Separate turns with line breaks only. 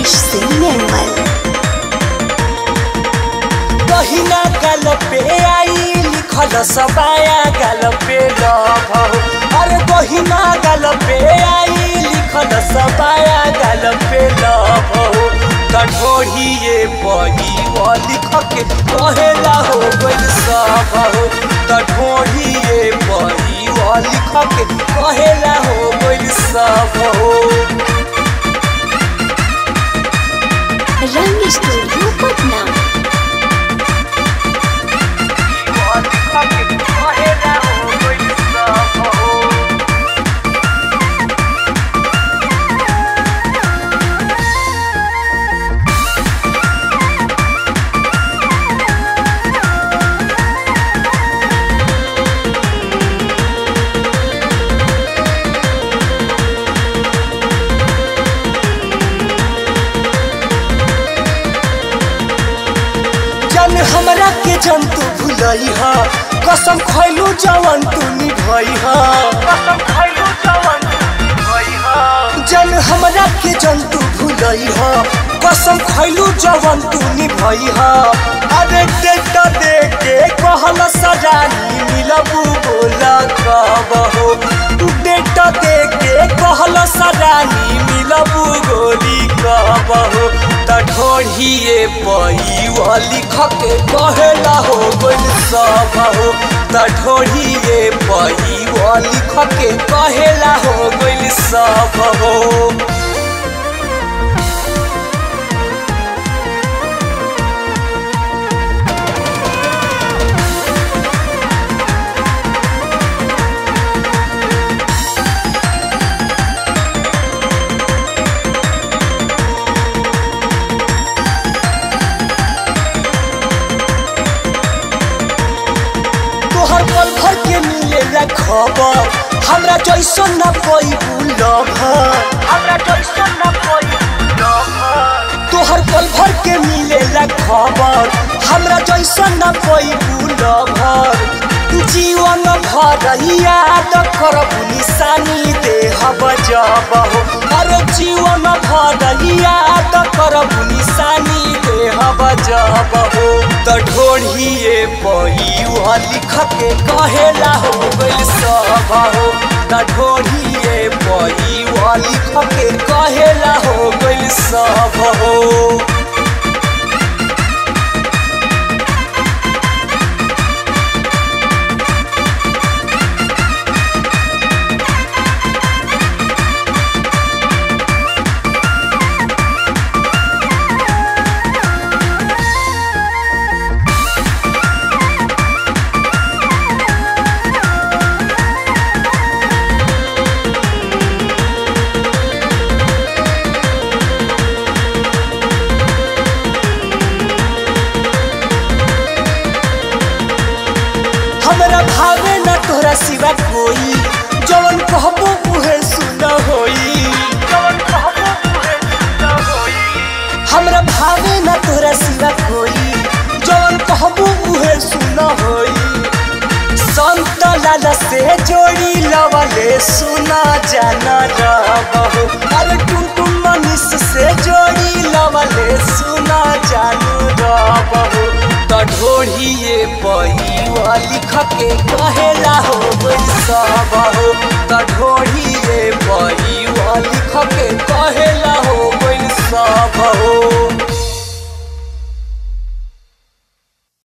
रमेश सिंह निर्मल
दहिना गाल पे आई लिखल सबाया गाल पे लभ अरे दहिना गाल पे आई लिखल सबाया गाल पे लभ कठोरिए बही वो लिख के कहेला हो गइल सब हो कठोरिए बही वो लिख के कहेला हो गइल सब हो
रंग स्टूडियो पटना
जन हमरा के जंतु भुलई हा कसम खैलू जवन तू निभई हा कसम खैलू जवन जन हमरा के जंतु भुलई हा कसम खैलू जवन तू निभई हा अरे डेट दे के कहल सजानी मिलबू बोला कब हो डेट दे के कहल सजानी मिलबू गोली कब हो तठोरिए पई वो लिख के कहेला हो गइल सब हो तठोरिए पई वो लिख के कहेला हो गइल सब हो तोहर पल भर के मिलेला खबर हमरा जैसन न कोई भूलब हमरा जैसन न कोई तोहर पल भर के मिलेला खबर हमरा जैसन न कोई भूलब जीवन भर याद करब निशानी देहब जब हो अरे जीवन भर याद करब निशानी देहब जब हो त ढोढ़िए पई वह लिख के कहेला हो गइल सब हो त ढोढ़िए पई वह लिख के कहेला हो गइल सब हो हमरा भावे न तोरा सिवा कोई जवन कहबो उहे सुन होई जवन कहबो उहे सुन होई हमरा भावे न तोरा सिवा कोई जवन कहबो उहे सुन होई संत लाला से जोड़ी लवले सुना जाना रबहो अरे टुन टुन मनीष से जोड़ी लवले सुना जानू रबहो तढोढ़िए पई वा लिख के कहेला हो गइल सब हो तढोढ़िए पई वा लिख के कहेला